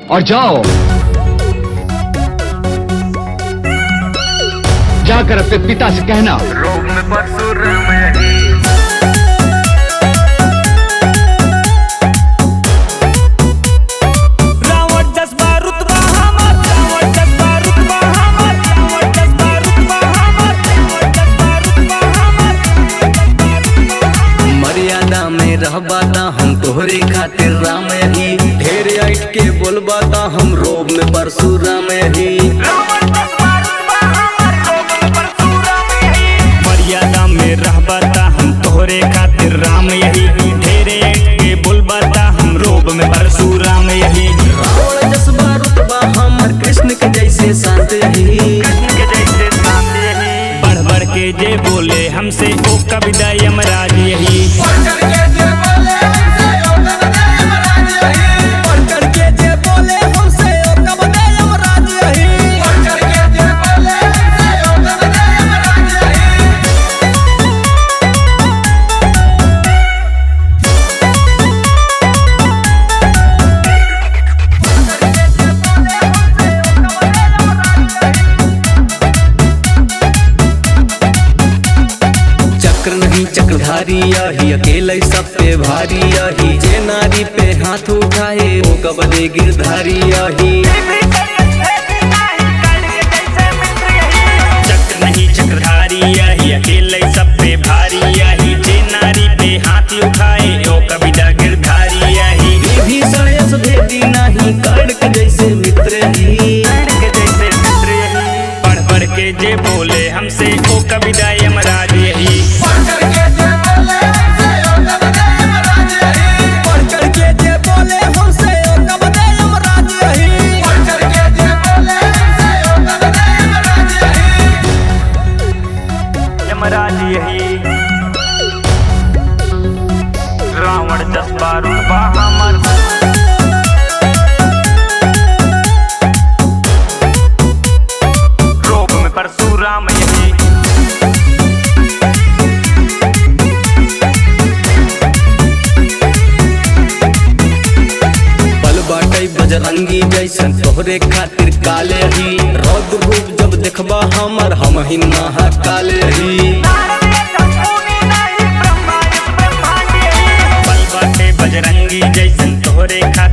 और जाओ जाकर अपने पिता से कहना रोग में परशुराम यही रावण जज्बा रुतबा हमर रावण जज्बा रुतबा हमर रावण जज्बा रुतबा हमर रावण जज्बा रुतबा हमर मर्यादा में रहबा ता हम तोहरे खातिर राम यही ढेर ऐठ के बोलबा ता हम रोब में परशुराम यही रावण जज्बा रुतबा हमर रोग में परशुराम यही मर्यादा में रहबा ता हम तोहरे खातिर राम यही ढेरे के बोलबा ता हम रोब में परशुराम यही रावण जसबा रुतबा हमर कृष्ण के जैसे शांत यही के जैसे शांत यही बढ़ बढ़ के जे बोले हमसे ओ कविता यमराज यही बढ़ करके जे बोले हमसे ओ कब दे यमराज यही चक्र नहीं चक्रधारी यही अकेले सब पे भारी यही जे नारी पे हाथ उठाए वो कबले गिरधारी यही चक्र नहीं चक्रधारी यही अकेले सब पे भारी यही जे नारी पे हाथ उठाए ओ कविता गिरधारी यही विभीषण यश भेदी नहीं कर्ण जैसे मित्र ही के जैसे मित्र यही पढ़ पढ़ के जे बोले हमसे ओ कविता यमराज यही बढ़ करके जे बोले हमसे ओ कब दे यमराज यही यमराज यही रावण जज्बा रुतबा हमर रोग में परशुराम यही बल बाटई बजरंगी जैसन तोहरे खातिर काले ही रौद भूप जब देखबा हमर हम ही महाकाले ही बल बाटे बजरंगी जैसन तोहरे खा